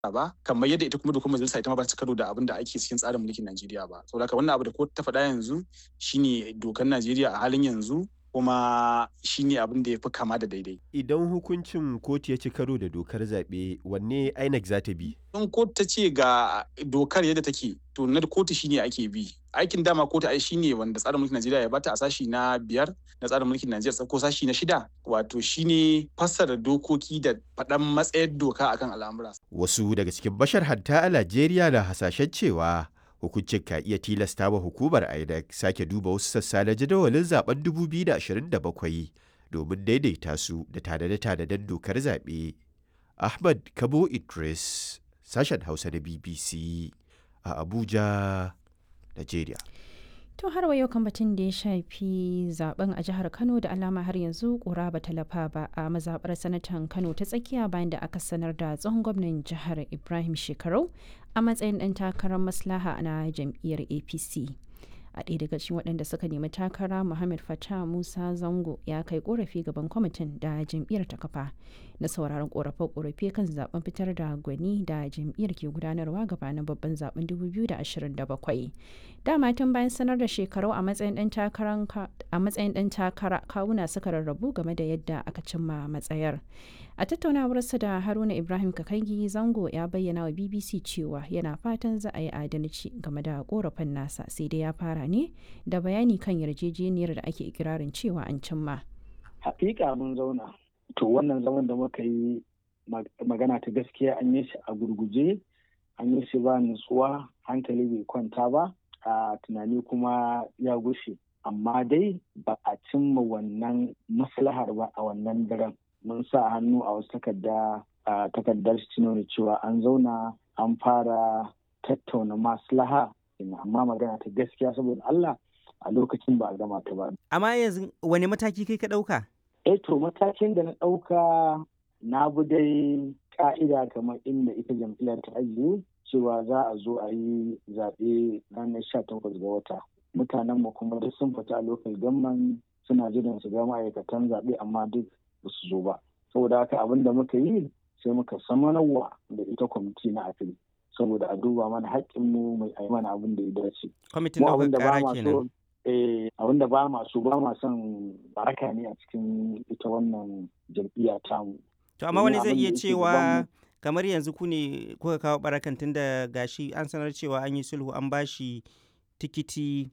ba kamar yadda ita kuma dokar majalisa ita ma ba ta karo da abin da ake cikin tsarin mulkin Najeriya ba saboda haka wannan abu da kotu ta faɗa yanzu shine dokar Najeriya a halin yanzu kuma shine abin da ya fi kama da daidai. Idan hukuncin kotu ya ci karo da dokar zaɓe wanne INEC za ta bi? In kotu ta ce ga dokar yadda take to na kotu shine ake bi. Aikin dama kotu ai shine wanda tsarin mulkin Najeriya ya bata a sashi na biyar na tsarin mulkin Najeriya ko sashi na shida wato shine fassara dokoki da faɗan matsayar doka akan al'amura. Wasu daga cikin bashar hatta a Najeriya na hasashen cewa hukuncin ka iya tilasta wa hukumar INEC sake duba wasu sassa na jadawalin zaben 2027 domin daidaita su da tanade-tanaden dokar zaɓe. Ahmad Kabo Idris, sashen Hausa na BBC a Abuja, Najeriya. To har wa yau kan batun da ya shafi zaben a jihar Kano da alama har yanzu kura ba talafa ba a mazabar sanatan Kano ta tsakiya bayan da aka sanar da tsohon gwamnan jihar Ibrahim Shekarau a matsayin ɗan takarar maslaha na jam'iyyar APC. a ɗaya daga cikin waɗanda suka nemi takara muhammad fata musa zango ya kai korafi gaban kwamitin da jam'iyyar ta kafa na sauraron korafe-korafe kan zaben fitar da gwani da jam'iyyar ke gudanarwa gabanin babban zaben 2027 dama tun bayan sanar da shekaru a matsayin ɗan takara kawuna suka rarrabu game da yadda aka cimma matsayar a tattaunawarsa da haruna ibrahim kakangi zango ya bayyana wa bbc cewa yana fatan za a yi adalci game da korafin nasa sai dai ya fara ne da bayani kan yarjejeniyar da ake ikirarin cewa an cimma hakika mun zauna to wannan zaman da muka yi magana ta gaskiya an yi shi a gurguje an yi shi ba nutsuwa hankali bai kwanta ba a tunani kuma ya gushe amma dai ba a cimma wannan maslahar ba a wannan daren mun sa hannu a wasu takarda a takardar shi nuna cewa an zauna an fara tattauna maslaha amma magana ta gaskiya saboda Allah a lokacin ba a gama ta ba. Amma yanzu wani mataki kai ka ɗauka? Eh to matakin da na ɗauka na bi dai ka'ida kamar inda ita jam'iyyar ta ajiye cewa za a zo a yi zaɓe ranar sha takwas ga wata. Mutanen mu kuma duk sun fita a lokal gamman suna jiran su ga ma'aikatan zaɓe amma duk ba su zo ba. Saboda haka abin da muka yi sai muka samanarwa da ita kwamiti na afili. saboda a duba mana haƙƙinmu mai a mana abin da ya dace. Kwamitin ɗaukar ƙara kenan. abin da ba ma so ba ma son baraka ne a cikin ita wannan jam'iyya tamu. To amma wani zai iya cewa kamar yanzu ku ne kuka kawo barakan tun da gashi an sanar cewa an yi sulhu an bashi tikiti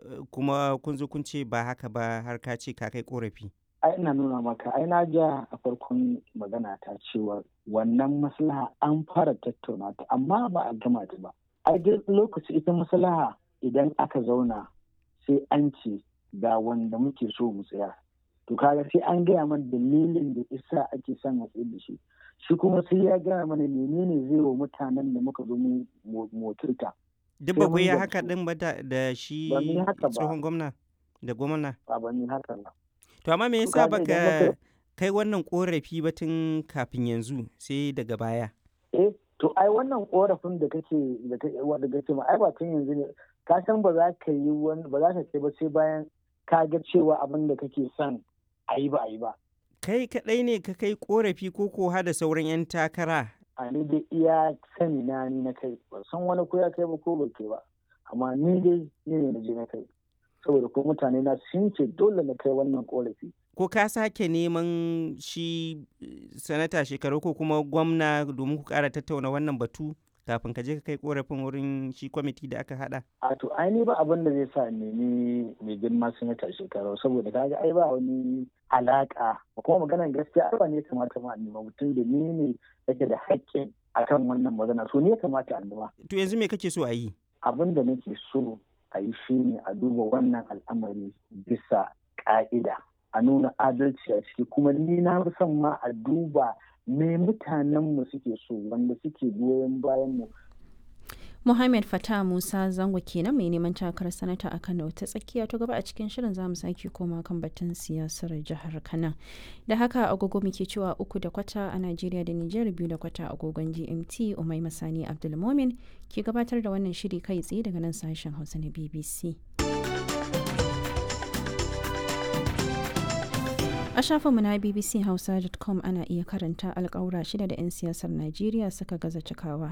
kuma kun zo kun ce ba haka ba har ka ce ka kai korafi. ai ina nuna maka ai na ja a farkon magana ta cewa wannan maslaha an fara tattauna ta amma ba a gama ta ba ai duk lokaci ita maslaha idan aka zauna sai an ce ga wanda muke so mu tsaya to kaga sai an gaya mana dalilin da isa ake son a tsaye da shi shi kuma sai ya gaya mana menene zai wa mutanen da muka zo mu motirta duk ba ku yi haka din ba da shi tsohon gwamna da gwamna ba ba ni haka ba To amma me yasa baka kai wannan korafi ba tun kafin yanzu sai daga baya? Eh, to ai wannan korafin da kake da wanda kake ma ai ba tun yanzu ne ka san ba za ka yi wani ba za ka kai ba sai bayan ka ga cewa abin da kake son a yi ba a yi ba. Kai kaɗai ne ka kai korafi ko ko da sauran 'yan takara? A ni dai iya sani na ni na kai ba san wani ko ya kai ba ko ba kai ba amma ni dai ni ne na je na kai. saboda ko mutane na sun ce dole na kai wannan korafi. Ko ka sake neman shi sanata shekaru ko kuma gwamna domin ku kara tattauna wannan batu kafin ka je ka kai korafin wurin shi kwamiti da aka hada? A to ai ba abin da zai sa nemi mai girma sanata shekaru saboda kaga ai ba wani alaka kuma maganar gaskiya ai ba ne kamata ma nema mutum da ni ne yake da haƙƙin akan wannan magana so ne kamata a nema. To yanzu me kake so a yi? Abin da nake so a yi shi ne a duba wannan al'amari bisa ƙa'ida a nuna adalci a ciki kuma ni na fi son ma a duba me mutanenmu suke so wanda suke goyon bayan mu Muhammad Fata Musa Zango kenan mai neman takarar sanata a Kano ta tsakiya ta gaba a cikin shirin zamu sake koma kan batun siyasar jihar Kano. Da haka agogo muke cewa uku da kwata a Najeriya da Nijar biyu da kwata agogon GMT Umai Masani Abdulmomin ke gabatar da wannan shiri kai tsaye daga nan sashen Hausa na BBC. A shafinmu na bbchausa.com ana iya karanta alkawura shida da 'yan siyasar Najeriya suka gaza cikawa